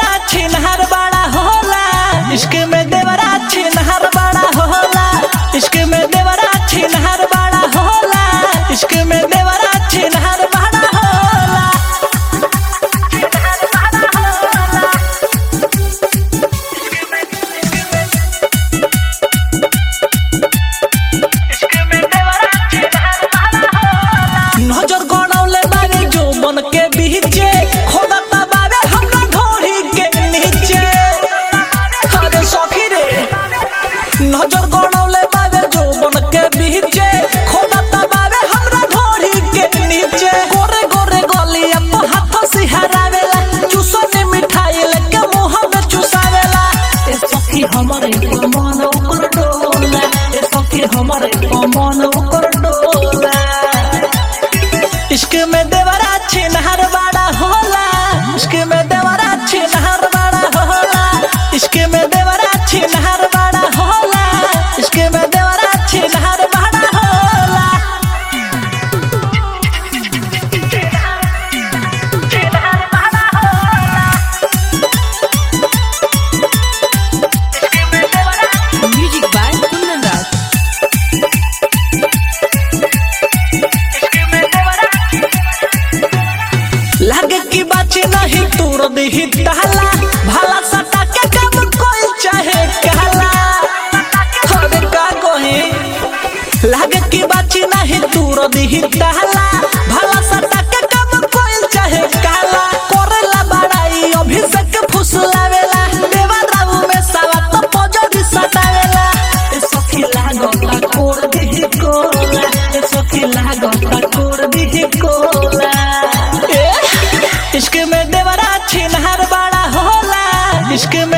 देवरा छिनहर बड़ा होला इश्क में देवरा छिनहर बड़ा होला इश्क में देवरा छिनहर बड़ा होला इश्क में देवरा छिनहर बड़ा होला नजर गड़ौले बारे जो बन के बीचे खोदता बारे हमरा ढोरी के नीचे अरे सखी रे नजर गड़ौले बारे जो बन के बीचे खोदता बारे हमरा ढोरी के नीचे गोरे गोरे गलिया पे हाथ सिहरावेला चूसने मिठाई लेके मुंह में चुसावेला ए सखी हमरे मन ऊपर डोला ए सखी हमरे मन ऊपर डोला इश्क में देवरा छिनहर बड़ा होला इश्क में देवरा छिनहर बड़ा होला इश्क में देवरा छिनहर बड़ा होला इश्क में देवरा छिनहर बड़ा होला Music by Kundan Raj. लागे की बात नहीं तोड़ दही ताला भाला सटा के कब कोई चाहे कहला अरे का कहे लागे की बात नहीं तोड़ दही ताला भाला सटा के कब कोई चाहे कहला करेला बड़ाई अभिषेक फुसलावेला देवा राऊ में सावा तो पजड़ी सटावेला ए सखी लागता कोड़ दही कोला ए सखी लागता कोड़ दही कोला ए, इश्क में देवरा छिनहर बड़ा होला इश्क में